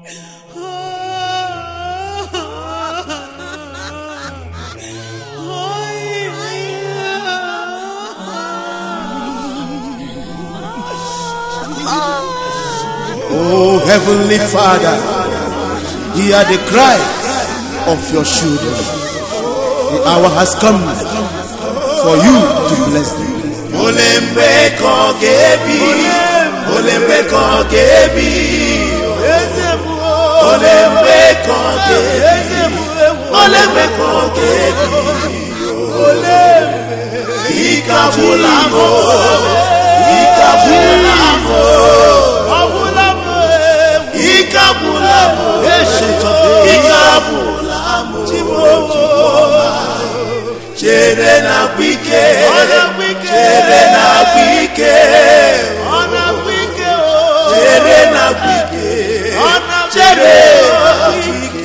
Oh, Heavenly Father, hear the cry of your children. The hour has come for you to bless them. ole mgbe ka ọ ga-ebi ole mgbe ka ọ ga-ebi ole mgbe ka ọ ga-ebi ole mgbe ka ọ ga-ebi ike agwụla m ike agwụla m ike agwụla m ike agwụla m chere na agwụ ike chere na agwụ ike chere na agwụ ike chere na agwụ ike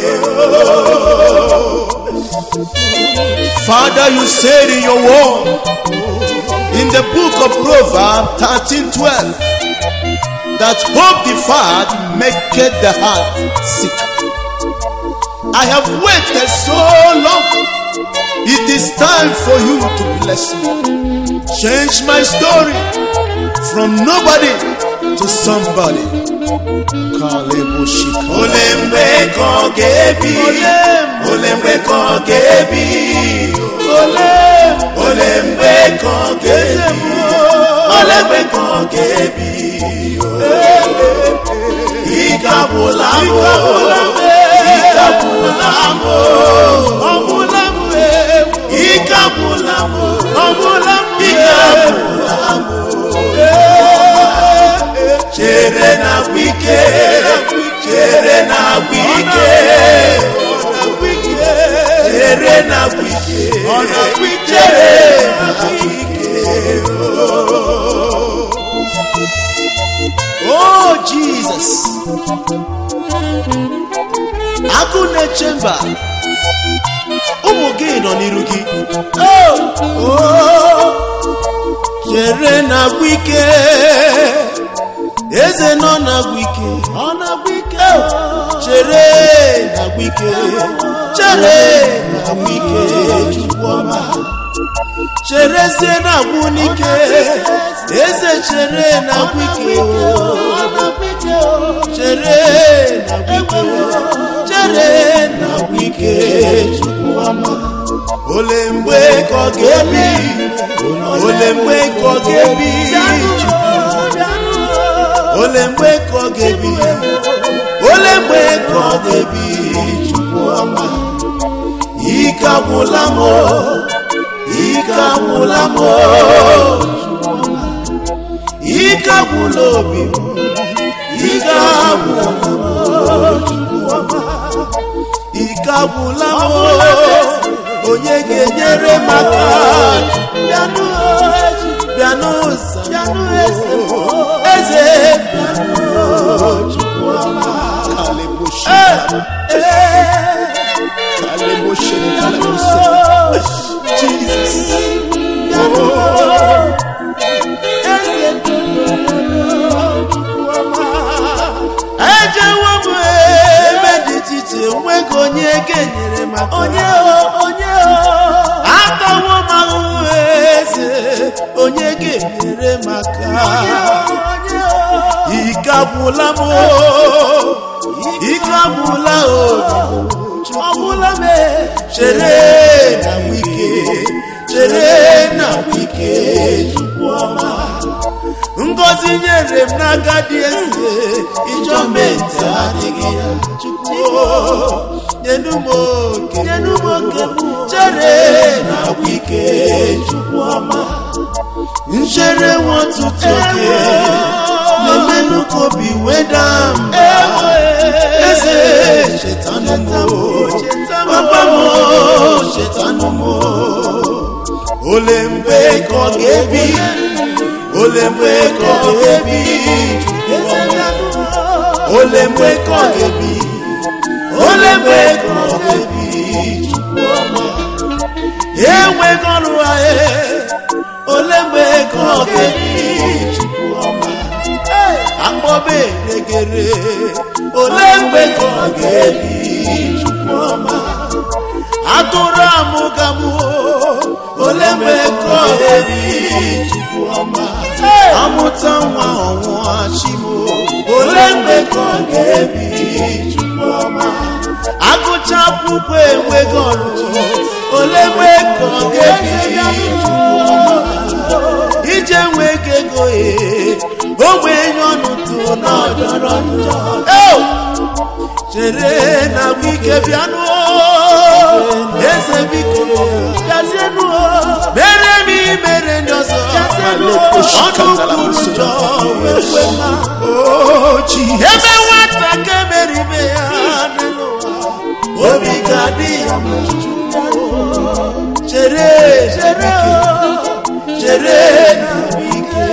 Father, you said in your word, in the book of Proverbs 13 12, that hope deferred maketh the heart sick. I have waited so long. It is time for you to bless me. Change my story from nobody to somebody. Kaleboshika. ole mgbe ka ọ ga-ebi ole mgbe ka ọ ga-ebi ole mgbe ka ọ ga-ebi ole mgbe ka ọ ga-ebi ike agwụla m ike agwụla m ike agwụla m ike agwụla m chere na agwụ ike chere na agwụ ike chere na agwụ ike chere na agwụ Oh Jesus. Agụ na-eche mba. Ụmụ gị nọ n'iru gị. Oh, oh. Chere na-agwụ ike. Eze nọ na-agwụ ike. Ọ na-agwụ ike. Chere na-agwụ ike. Chere na-agwụ ike. Chukwuma. Cherezie na-agwụ n'ike. Eze chere na-agwụ ike. Chere na-agwụ ike. Chere na-agwụ ike. Chukwuma. Ole mgbe ka ọ ga-ebi? Ole mgbe ka ọ ga-ebi? Ole mgbe ka ọ ga-ebi? Ole mgbe ka ọ ga-ebi? Chukwuma. Ike agwụla m o. ike agwụla m o. ike agwụla obi m ike agwụla m o. ike agwụla m o. onye ga-enyere m aka bịanụ bịanụ bịanụ eze eze bịanụ Chukwuma. Kaleboshi. Kaleboshi, kaleboshi. Jesus. ejewo m ebe dị iche iche enweghị onye ga-enyere m aka onye onye atawo m ahụhụ eze onye ga-enyere m aka ike agwụla m o, ike agwụla o ọgwụla m chere na wike chere na wike Chukwuma ngozi nyere m n'aka dị eze ịchọ mente adịghị ya chukwu nyenu m oke nyenu m oke chere na wike Chukwuma nchere nwa ọtụtụ oke na-emenụ ka obi weda mba eze chetanụ m papa m chetanụ m ole mgbe ka ọ ga-ebi ole mgbe ka ọ ga-ebi ole mgbe ka ọ ga-ebi ole mgbe ka ọ ga-ebi Chukwuma enweghị ọrụ ahịa ole mgbe ka ọ ga-ebi Chukwuma akpọbe eregere ole mgbe ka ọ ga-ebi chukwuma atụrụ amụgamụ ole mgbe ka ọ ga-ebi chukwuma amụta nwa ọnwụọ chimo ole mgbe ka ọ ga-ebi chukwuma agụcha akwụkwọ enweghị ọrụ ole mgbe ka ọ ga-ebi ije nweghị ego ee ogbenye ọnụ tụ n'ọjọrọ njọ Eo! chere na wike bịanụ eze biko bịazienụ mere m imere ndị ọzọ ọnụ kwuru njọ wee kwe mma ebe nwata ka emere ime ya n'elu ụwa obi ga-adị ya mma chere chere chere na wike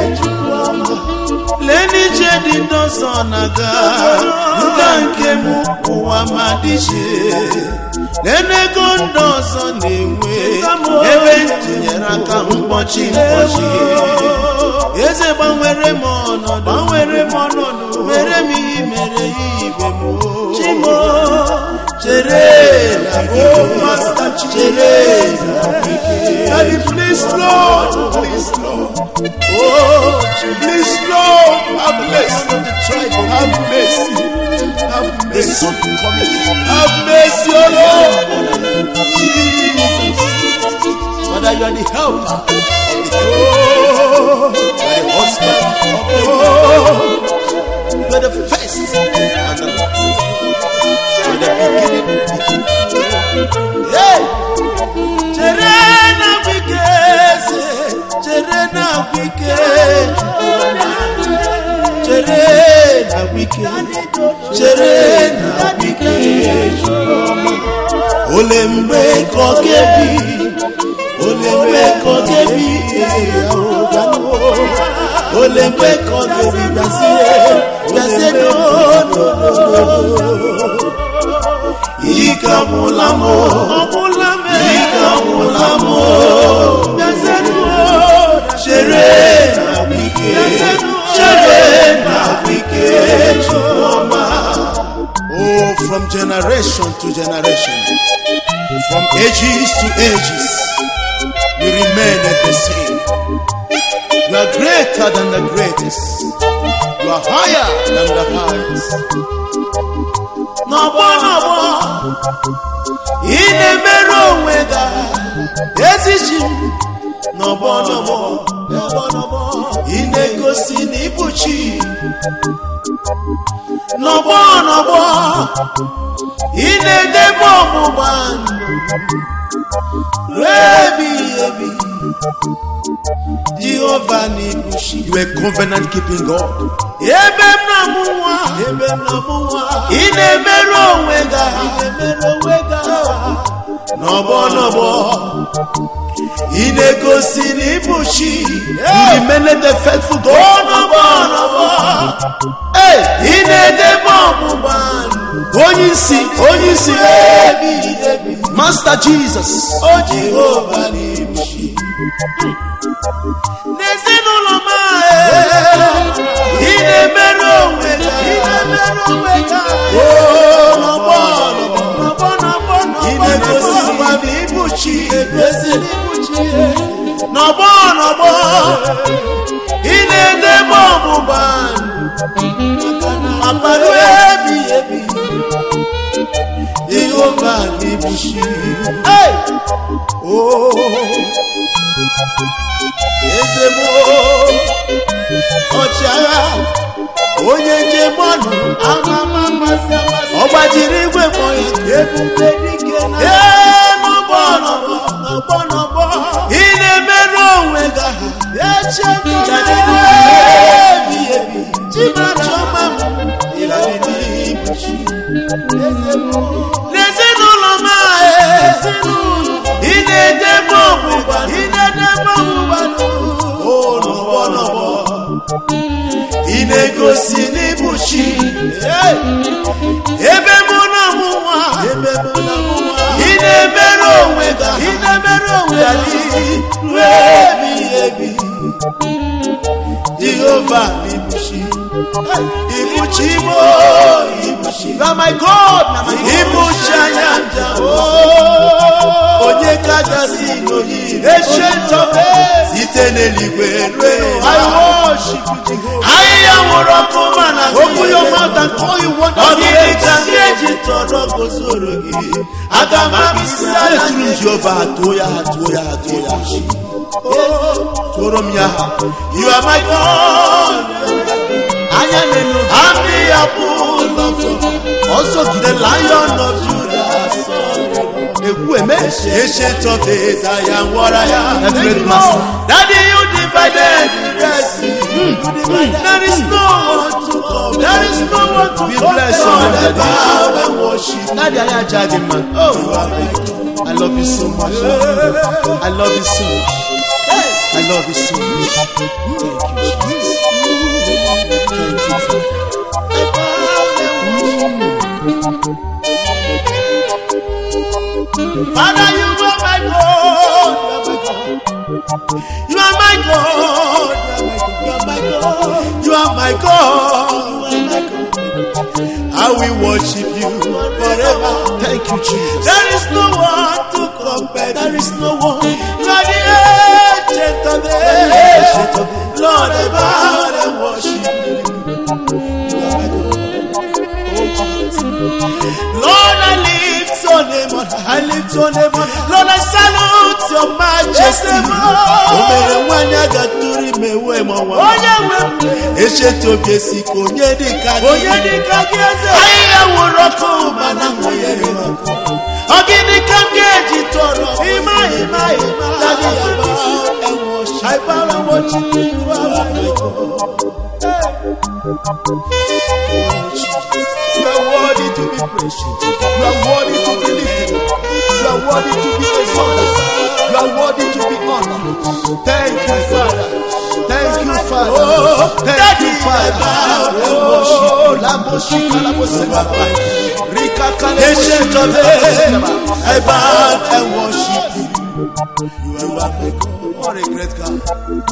lee n'ije dị ndị ọzọ na-aga nga nke m ụwa ma dị iche lee n'ego ndị ọzọ na-enwe ebe ntụnyere aka mkpọchi mkpọchi eze gbanwere m ọnọdụ gbanwere m ọnọdụ mere m ihe mere ya ibe m chimo chere na biko chere na bike Daddy, please, Lord, please, Lord, oh chimo please, Lord, have mercy, have mercy, have the mercy, soon coming have mercy, oh Lord. Father, you are the helper of the Oh, you are the husband of the oh, you are the first and the last. You are the beginning. Hey! Chere na wike eze, chere na wike, chere na wike, chere na wike. Ole mgbe ka ọ ga-ebi, ole mgbe ka ọ ga-ebi, ole mgbe ka ọ ga-ebi, bịazie, bịazie n'ononono. Ike agwụla m, ọgwụla m, ike agwụla m, bịazie n'ononono. Chere na wike, chere na wike, Chukwuma. Oh, from generation to generation, from ages to ages, you remain the same. You are greater than the greatest. You are higher than the highest. N'ọgbọ n'ọgbọ, ị na-emerụ onwe gị ezichi m. N'ọgbọ n'ọgbọ, n'ọgbọ n'ọgbọ, ị na-egosi na ịbụ chi. N'ọgbọ n'ọgbọ, ị na-edebe ọgbụgba ndụ ruo ebighị ebi. Jehova n'ibushi. You are covenant keeping God. Ebe m na-amụ nwa. Ebe m na-amụ nwa. Ị na-emerụ onwe gị ahụ. Ị na-emerụ onwe gị ahụ. N'ọgbọ n'ọgbọ. Ị na-egosi n'ibushi. You remain the faithful God. N'ọgbọ n'ọgbọ. Hey, ị na-edebe ọgbụgba ndụ. Onye isi, onye isi. Ebighị ebi. Master Jesus. O Jehova n'ibushi. n'ezinụlọ m ahụ ị na-emerụ onwe gị ị na-emerụ onwe gị oo n'ọgbọ n'ọgbọ n'ọgbọ ị na-egosi ụwa na ịbụ chi egosi n'ịbụ chi n'ọgbọ n'ọgbọ ị na-edebe ọgbụgba abalị ebi ebi Jehova na ịbụ chi oh eze m ọchịagha onye njem ọnụ amama amasị amasị ọ gbajiri igwe mmụọ ya ebube dike na ee n'ọgbọ n'ọgbọ n'ọgbọ n'ọgbọ ị na-emerụ onwe gị aha echekọrọ ebi ebi chimachọma m ịghara n'ibu chi n'ezinụlọ m ahụ ị na-edebe ọgbụgba ị na-edebe ọgbụgba n'ụlọ n'ọgbọ ị na-egosi n'ịbụ chi ebe mụ na mụ nwa ị na-emerụ onwe gị ị na-emerụ onwe gị ruo ebighị ebi jehova n'ịbụ chi ibuchimo ibuchimo You are my God, na my God. ibuchi anya nja Oh, onye kachasị n'oyi ancient of days, site n'eluigwe rue I worship you, Jehovah. ahịhịa nwụrụ ọkụ mana Open your mouth and call you ọ wonderful dịghị ka names. ndị eji tọrọ gozoro gị aga m abịsị ala Eturu m Jehova atụọ ya atụọ ya atụọ ya. Tụọrọ m ya ha. you are my God Anya na-enu I'm the apple of your eye. ọsọ the gide lion of Judah egwu eme. ancient of days I am what I am That great master. Daddy you divided the Red Sea You divided. there is no one to come there is no one to We come bless down your and name. bow and worship Daddy, anyị aja gị mma. Oh, I love you so much. I love you so much. I love you so much. Thank you, Jesus. Thank you, Father. Father, you are my God. You are my God. You are my God. You are my God. You are my God. I will worship you forever. Thank you, Jesus. There is no one to compare. There is no one. You are the ancient of days. Lord, I bow and worship you. You are my God. Oh, Jesus. Lord, I lift your name on high. I lift your name on high. Lord, I salute your majesty. O mere nwanyị a ga-atụrụ ime wee ma nwa. Onye nwe m. Echeta obi esi ka onye dị ka gị. Onye dị ka gị eze. Ahịhịa nwụrụ ọkụ mana nwụnyere ọkụ. Ọ gịnị ka m ga-eji tọrọ? Ịma ịma ịma. Daddy, I bow and worship. I bow and worship you. You are my God. You are worthy to be praised. You are worthy to be lifted. You are worthy to be exalted. You are worthy to be honored. Thank you, Father. Thank you, Father. Thank you, Father. Oh, Lambo Shika, Lambo Sebaba. Rika Kale, Ancient of days, I bow and worship you. You are my God. What a great God.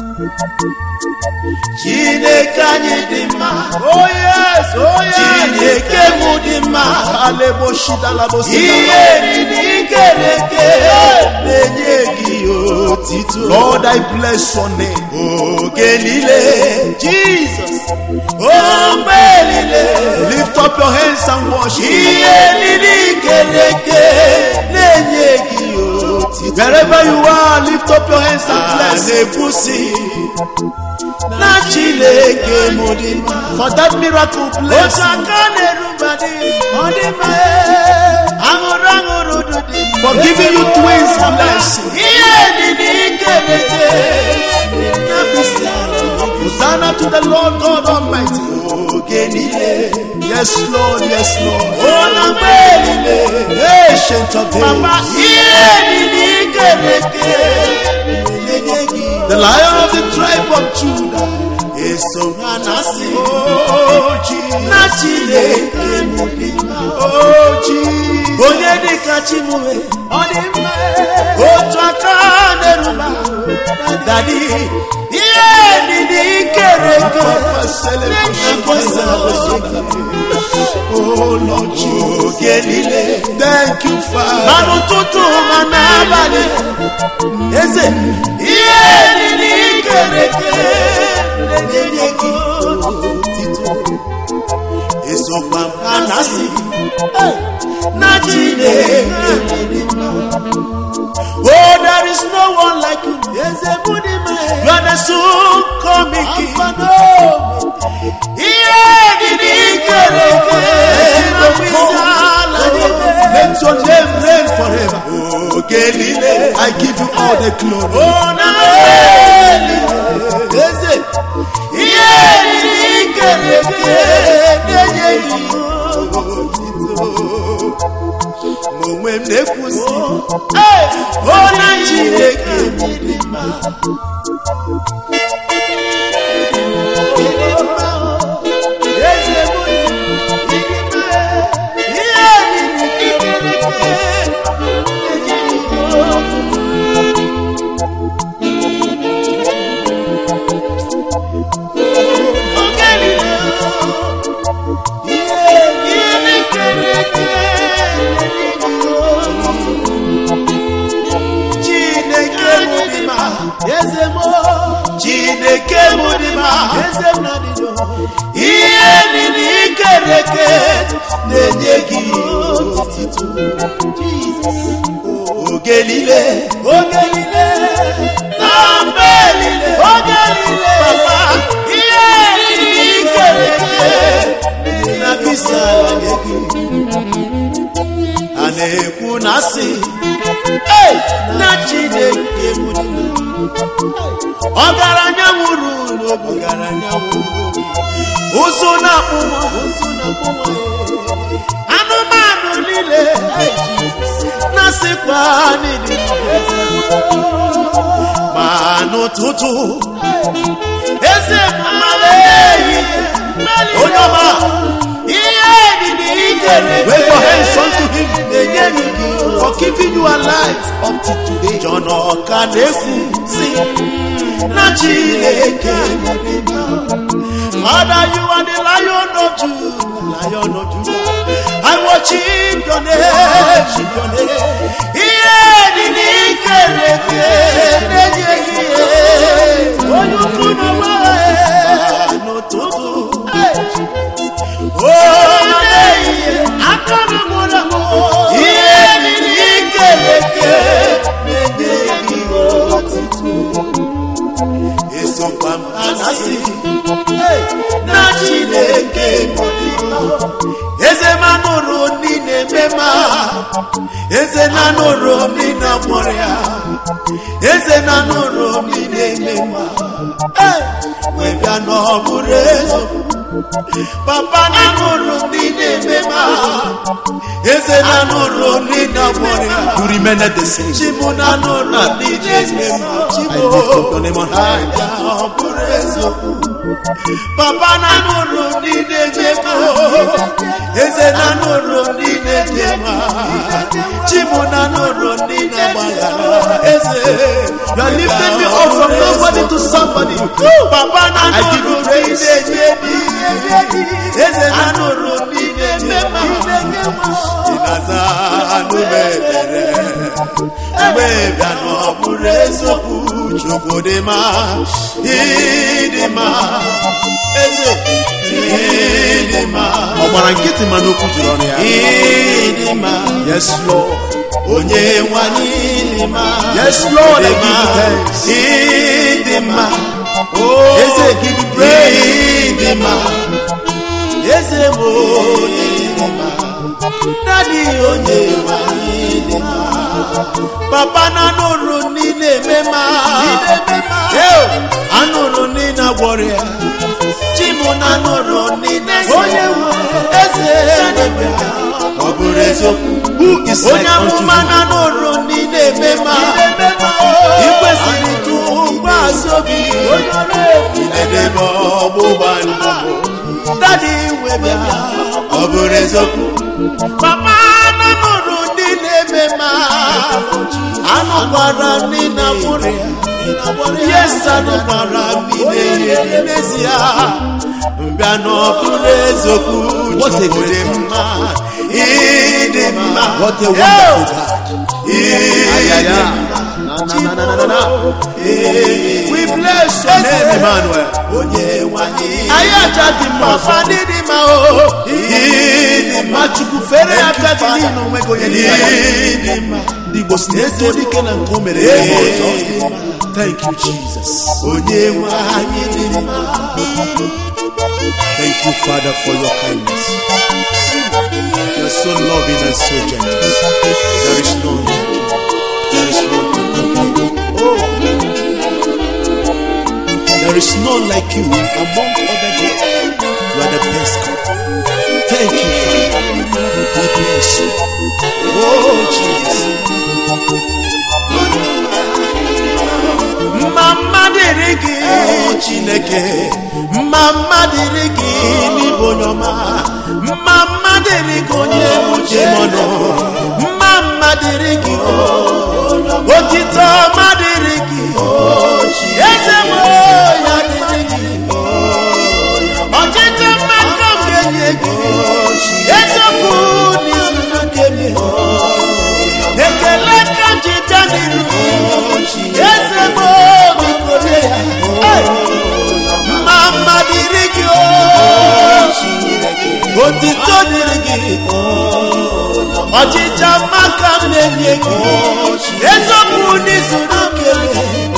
Chineke anyị dị mma. Oh, yes. Oh, yes. Chineke mụ dị mma. Alebo Shida, Labo Sebaba. Ihe riri kere eke na-enye gị otito. Lord, I bless your name. Oge niile. Jesus. Ogbe niile. Lift up your hands and worship. Ihe riri kere eke na-enye gị otito. Wherever you are, lift up your hands and a bless. na-ekwusi na Chineke mụ dị mma. For that miracle, bless. Otu aka na-eruba dị ọ dị mma aṅụrụ aṅụrụ dụ dị mma. For giving you twins, bless. Ihe niile ikere eke na mkpịsị ala Hosanna to the Lord God Almighty. oge niile. Yes, Lord, yes, Lord. Ọ na mgbe niile. Ancient of Papa, days. ihe niile ikere eke na-enye gị The lion of the tribe of Judah. eso ha na-asị Oh, Jesus. na Chineke mụ dị mma. Oh, Jesus. onye dịka chimue ọ dị mma otu aka na-eruba dadi ihe niile ikere eke Oh, Lord Jesus. oge niile Thank you, ma Father. n'ụtụtụ ma n'abalị eze ihe niile ikere eke na-enye gị otito esokwa m ha na-asị na Chineke dị mma. Oh, there is no one like you. You are the soon coming King. Ihe dịrị ikere eke na mkpịsị ala niile. Let your name reign forever. Oge niile. I give you all the glory. Oh, na eze. Ihe dịrị ikere eke na-enye gị otito. Ma onwe m na-ekwusi. O na Chineke dị mma. ihe na-ekere eke chineke mụ dị ma eze m chineke mụ dị ma eze m na dị ihe niile ikere eke na-enye gị otito oge niile oge niile na mgbe niile oge niile papa ihe niile ikere eke na bisa ala gị a na-ekwu na asị "Ei, na chineke bụ di m." ọgaranya nwụrụ n'obi ọgaranya nwụrụ ụzụ na-akpụ nwa ụzụ na-akpụ nwa anụmanụ niile na-asịkwa n'ịdị ma n'ụtụtụ eze mmanụ ehihie onye ọma ihe edidi ikere Wave your hands unto him na-enye gị gị for keeping you alive up to today. John ọka na-ekwu si na Chineke mere mma. Father, you are the lion of Judah, lion of Judah. I worship your name, your name. Ihe dị n'ike na-eke na-enye gị ihe. Onye ukwu n'ụwa ya n'ụtụtụ. O na-ehihie, aka m gwụrụ m. Ihe dị n'ike na-eke na-enye gị otito. Esokwa m anasị na Chineke nọ n'ime. eze ma nụrụ ndị na-eme ma eze na nụrụ ndị na-amụrụ ya eze na nụrụ ndị na-eme ma Ee, wee bịa na ọ bụrụ eziokwu papa na nụrụ ndị na-eme ma eze na nụrụ ndị na-amụrụ ya You remain the same. chibu na nụrụ ndị na-eme ma I chibu lift up your name on high. ya ọ bụrụ eziokwu papa na nụrụ ndị na-ejekọ eze na nụrụ ndị na-ejekọ chibu na nụrụ ndị na-agbaghara eze You are lifting me up from nobody to somebody. papa na I give nụrụ you ndị praise. na-enye di eze na nụrụ ndị na-eme ịnaza anụme ebere mgbe bịa na ọ bụrụ eziokwu chukwu dị mma ịdị mma eze ịdị mma Ọ gbara nkịtị mana okwu juru ọnụ ya. ịdị mma Yes, Lord. onye nwanyị ịdị mma Yes, Lord, I Ịdị give mma. you thanks. ịdị mma Eze, give you praise. ịdị mma eze m onye ịdị mma dadi onye nwanyị ịdị mma papa na anụrụ ndị na-eme ma Eo, anụrụ ndị na-agwọrọ ya chimu na anụrụ ndị na-ese onye eze ọ bụrụ eziokwu Who is like onye unto amụma you? na n'ụrụ ndị na-eme ma ị kwesịrị tụkwasị obi idedebe ọgbụgba ndụ dadi webịa ọ bụrụ eziokwu papa na n'ụrụ ndị na-eme ma anụkwara ndị na-amụrụ ya yes anụkwara ndị na-eri n'ezie mbịa na ọ bụrụ eziokwu What a Chukwu great dị mma ịdị mma What a Yo! wonderful God. ịdị Ayaya. mma Na, na, na, na, na, na. we bless your name Emmanuel onye nwanyị anyị aja dị mma ọfa ndị dị mma o ịdị mma chukwu fere ya aka gị niile onwe gị onye dị mma ịdị mma Ndị Igbo si na ezi dike na nke o mere ya eme ọzọ. Thank you, Jesus. onye nwanyị dị mma Thank you, Father, for your kindness. You are so loving and so gentle. There is none like you. There is none to compare. Oh. There is none like you among other gods. You are the best God. Thank you, Father. We bless you. Oh, Jesus. mma mma dịrị gị chineke mma mma dịrị gị n'ịbụ onye ọma mma mma dịrị gị onye uche mọnụ mma mma dịrị gị otito ọma dịrị gị eze m ya dịrị gị ọchịchị mma ka m ga-enye gị eziokwu n'izuru nke m ekele ka m ji bịa n'iru gị eze m biko nye ya Hey! mma mma dịrị gị o otito dịrị gị ọchịcha maka m na-enye gị eziokwu n'izuru nke m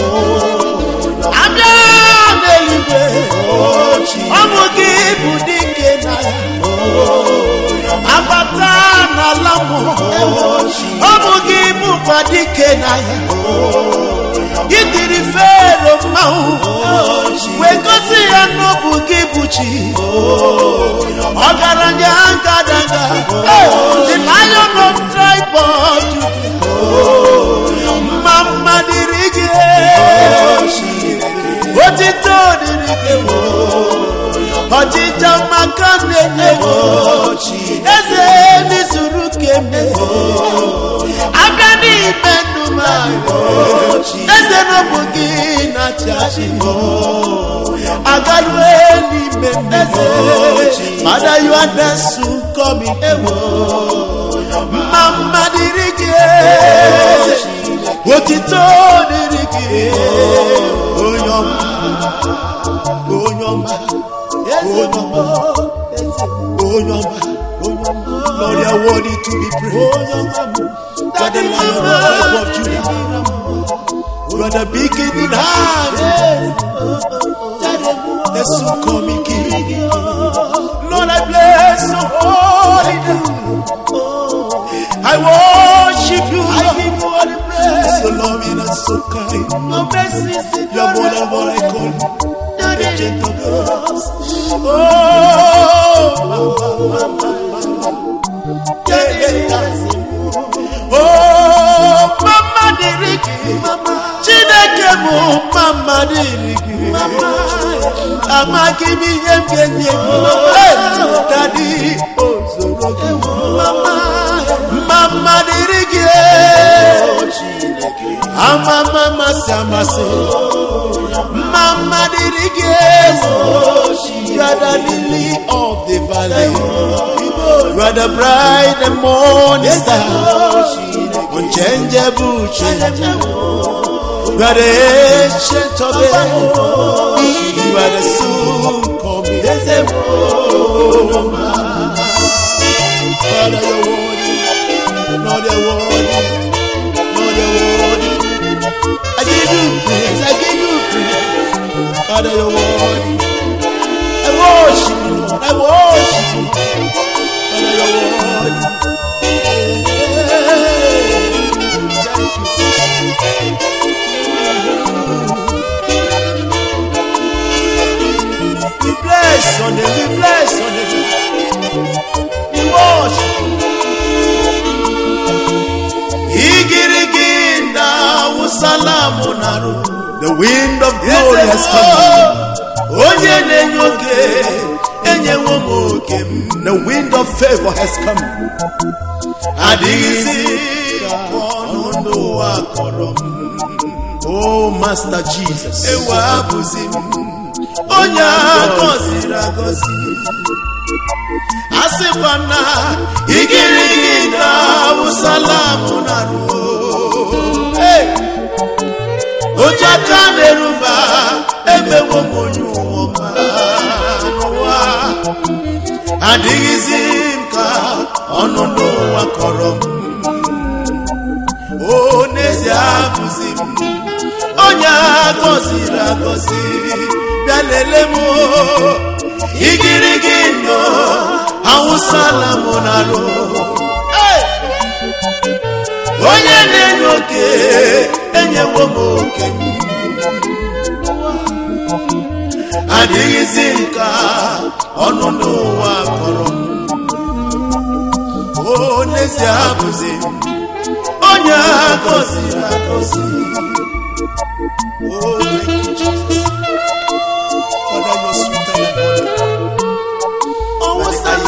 abịa n'eluigwe ọ bụ gị bụ dike na ya abata n'ala mmụọ ọ bụ gị bụkwa dike na ya gị tiri fero mmanwụ wee gosi ya na ọ bụ gị bụ chi ọgaranya ngadaga the lion of tribe of Judah mma mma dịrị gị otito dịrị gị ọchịcha maka na-enye gị eze n'izuru keme aka n'ime ndụ m eze n'ọbụ gị na-achị achị agalue n'ime mmeze Father you are the soon coming ewo mma mma dịrị gị otito dịrị gị onye ọma onye ọma onye ọma onye ọma Lord, you are worthy to be praised. You are the lion of the tribe of Judah. You are the beginning hand. The soon coming King. Lord, I bless your holy name. I worship you. I give you all the praise. So loving and so kind. Your mercy is You are more than what I call. The gentle girls. Oh, yeah, yeah, yeah. Oh, mama dịrị gị Chineke bụ mama dịrị gị amaghị m ihe m ga-enye gị dadi ozoro gị mama dịrị gị amama amasị amasị mama dịrị gị you are the lily of the valley you are the bright and morning star unchangeable changeable you are the ancient of days you are the soon coming Father you're worthy Lord you're worthy Lord you're worthy I give you praise I give you praise Father you're worthy I worship you Lord I worship you Father you're worthy We bless your name, we bless your name. We worship you. Igirigi na usalamu naru. The wind of glory has come. Onye na-enye oke, enyewo m oke m. The wind of favor has come. Adịghịzi ka ọnụ n'ụwa kọrọ m. Oh, Master Jesus. Ewe abụzi m. onye agọziri agọzi a sịkwa na igirigi na awụsalamụ na ruo otu aka na-eruba emewo m onye ụwa n'ụwa adịghịzi m ka ọnụ n'ụwa kọrọ m o n'ezie abụzi m onye agọziri agọzi bịa lele m igirigi ndụ awụsala m narụ onye na-enye oke enyewo m oke m adịghịzi nka ọnụ n'ụwa kọrọ m o n'ezie abụzi m onye agọziri agọzi Oh, thank you, Jesus. Father, you're sweeter than honey. Oh, what's that?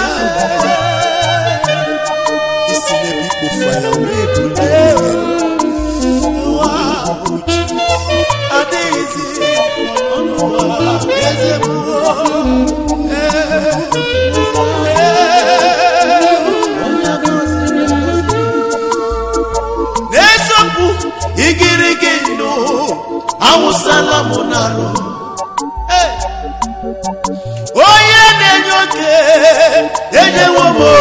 This is a big fire. We believe. Wow, Jesus. Adezi. Oh, wow. Yes, eh.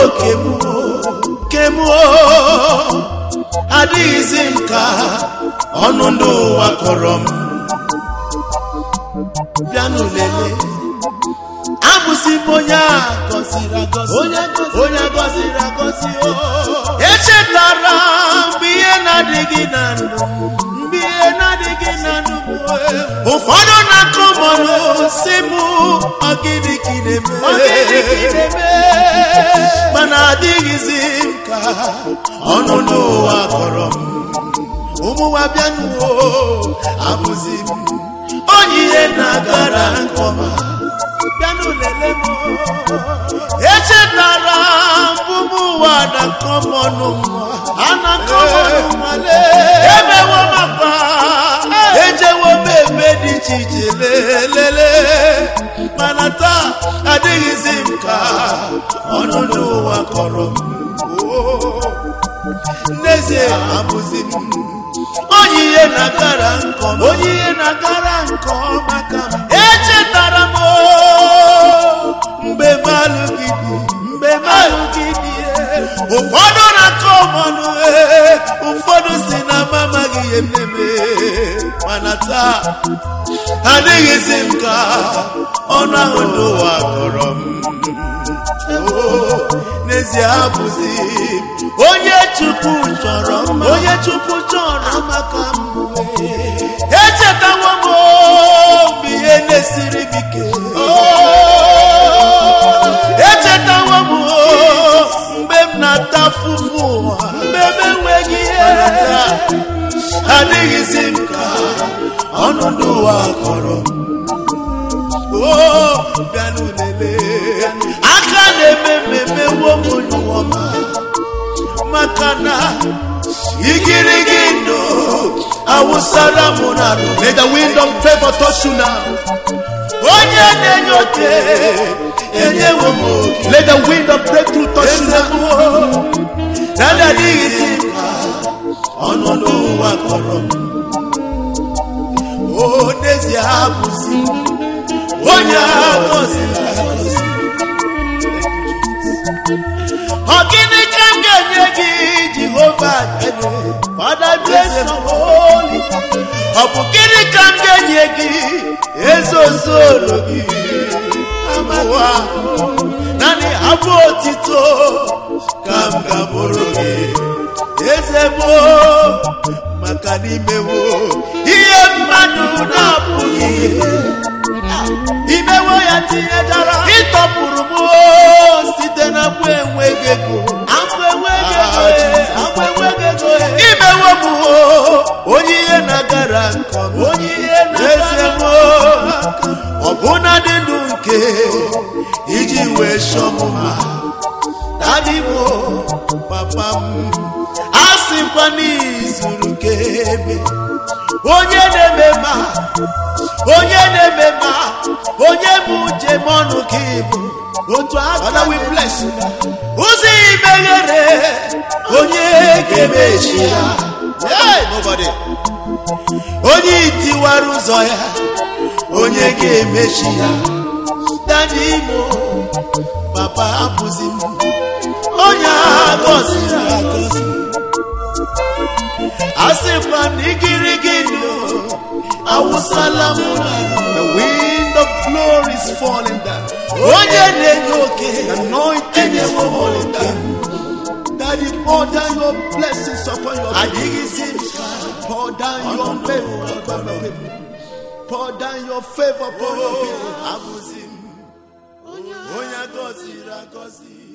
kemuo kemuo adịghịzi m ka ọnụ ndị ụwa kọrọ m bịanụ lele abụzi m onye a gọziri agọzi onye agọziri agọzi o echetara mgbe ihe na-adịghị na ndụ mgbe ihe na-adịghị na ndụ m ụfọdụ na-akọ mọrụ si m ọgịnị ka ị na-eme mana adịghịzi m ka ọnụ n'ụwa kọrọ m ụmụnwa bịanụo abụzi m onye ihe na-agara nke ọma bịanụ lele m echetara mbụ m ụwa na kọmọnụ a na kọmọnụ nwale emewo mapa ejewo m eme dị iche iche lelele mana taa adịghịzi m ka ọnụ n'ụwa kọrọ m Oo, n'ezie abụzi m onye ihe na-agara nkọ onye ihe na-agara nkọ maka m echetara m oo, mgbe m alụghị di mgbe m alụghị di ee. ụfọdụ na-akọ ọmọnụ ee, ụfọdụ si na m amaghị ihe m na-eme mana taa adịghịzi m ka ọnụ ahụ n'ụwa kọrọ m Oo, n'ezie abụzi m onye chukwu chọrọ mma onye chukwu chọrọ maka mbụ echetawo m oo, mgbe ihe na-esiri m ike Oo, echetawo m oo, mgbe m na-ata afụfụ ụwa mgbe m enweghị ihe adịghịzi m ka ọnụ n'ụwa kọrọ m oo bịanụ lele aka na-eme mmemme womo n'ụwa maka na igirigi ndụ awụsara m n'arụ May the wind of favor touch you now. onye na-enye oke enyewo m oke Let the wind of breakthrough touch you eze now. m dada adịghịzi ka ọnọdụ ụwa kọrọ m o n'ezie abụzi onye agọziri agọzi ọ gịnị ka m ga-enye gị jehova nyere Father bless your holy ọ bụ gịnị ka m ga-enye gị eze ozoro gị amawa naanị abụ otito ka m ga-abụrụ gị eze gboo maka n'imewo ihe mmadụ na-apụghị imewo ya tinyejara ịtọpụrụ m oo, site na mgbe enweghị ego agba enweghị ego agba enweghị ego imewo m oo, onye ihe na-agara nke ọma onye ihe na-eze m ọbụna dị ndụ nke iji wee chọọ m mma dadimo papa m a sịkwa n'izuru ka ebe onye na-eme ma onye na-eme ma onye bụ njem ọnụ ka ịbụ otu aka Father, we bless you. ụzọ imeghere onye ga-emechi ya Hey, nobody. onye itiwara ụzọ ya onye ga-emechi ya dadi imo papa abụzi m onye agọziri agọzi asịkwa na igirigi ndụ awụsala m n'ala. The wind of glory is falling down. onye na-enye oke The anointing is enyewo m falling oke down. Daddy, pour down your blessings upon your people. adịghịzi m ka Pour down your favor upon your people. Pour down your favor upon your people. abụzi m onye agọziri agọzi